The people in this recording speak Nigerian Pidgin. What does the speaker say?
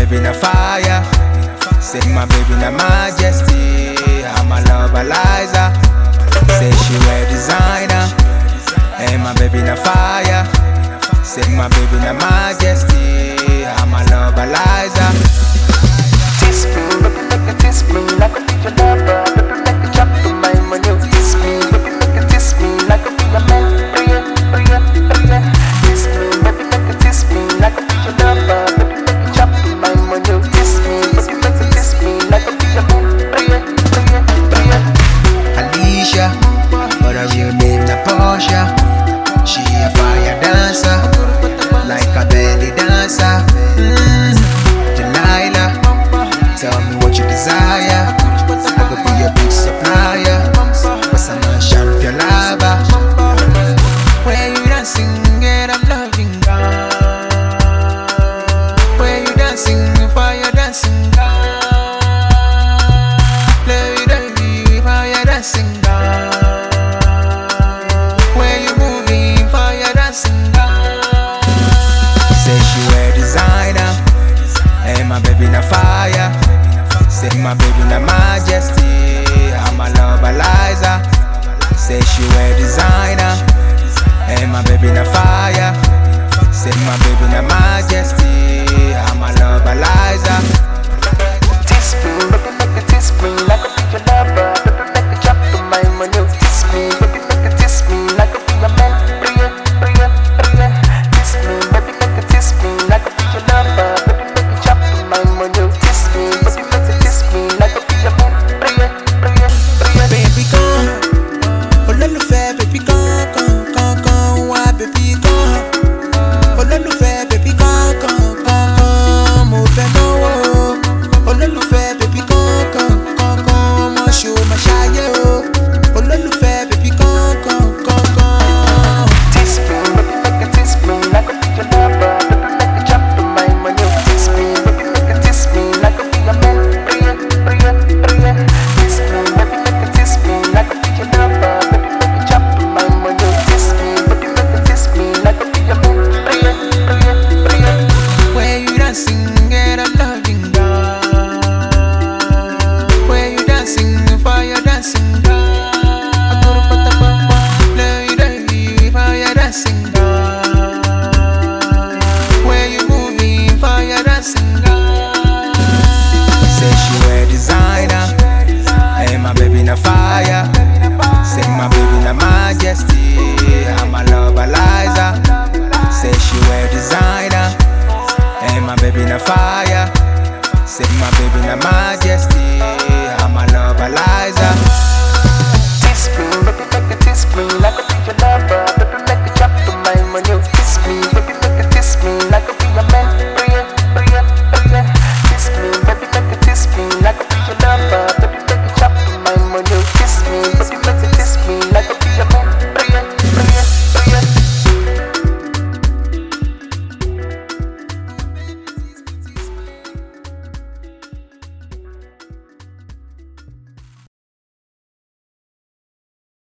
baby na fire. Say my baby na majesty. I'm a love Eliza. Say she wear designer. Hey, my baby na fire. Say my baby na majesty. I'm a love Eliza. Kiss me, baby, make it kiss me like a be your lover. Baby, make it drop to my money. Kiss me, baby, make it kiss me like a be your man. Priya, priya, priya. Kiss me, baby, make it kiss me like a be your lover. Baby, make it drop to my money. Kiss me, baby, make it kiss me like a be your man. Priya, priya, priya. Alicia, but her real name na Portia. She a fire dancer, like a belly dancer. Mm. Delilah, tell me what you desire. I could be your big supplier, but I'm a champion lover. Where you dancing, girl, I'm loving God. Where you dancing, fire dancing God. Lady, lady, fire dancing God. Where you moving, fire dancing God. Say she wear designer, hey my baby na fire. Say my baby na majesty, I'm a love Eliza. Say she wear designer, hey my baby na fire. Say my baby na majesty, I'm a love Eliza. Kiss me, baby, make it kiss me like a be your lover. Baby, make it drop to my money. Kiss me, baby, make it kiss me like a be your man. Priya, priya, priya. Kiss me, baby, make it kiss me like a be your lover. Baby, make it drop to my money. Kiss me, baby, make it kiss me like a be your man. Priya, priya, priya. Baby kan, olólùfẹ́ baby kan kan kan kan wá baby kan. Olólùfẹ́ baby kan kan kan kan mo fẹ́ náwó. Olólùfẹ́ baby kan kan kan kan ọmọ ṣò máa ṣayé o. Olólùfẹ́ baby kan kan kan kan. Kiss me, baby, make it kiss me like a be your lover. Baby, make it drop to my money. Kiss me, baby, make it kiss me like a be your man. Priya, priya, priya. Kiss me, baby, make it kiss me like a be your lover. Baby, make it drop to my money. Kiss me, baby, make it kiss me like a be your man. Priya, priya, priya. Where you dancing, girl, I'm loving God. Where you dancing, fire dancing God. I go to Patapapa, lady, lady, fire dancing God. Where you moving, fire dancing God. Say she wear designer, hey my baby na fire. Say my baby na majesty, I'm a love Eliza. Say she wear designer. Hey, my baby na fire. Say my baby na majesty. I'm a love Eliza. Kiss me, baby, make it kiss me like a be your lover. Baby, make it drop to my money.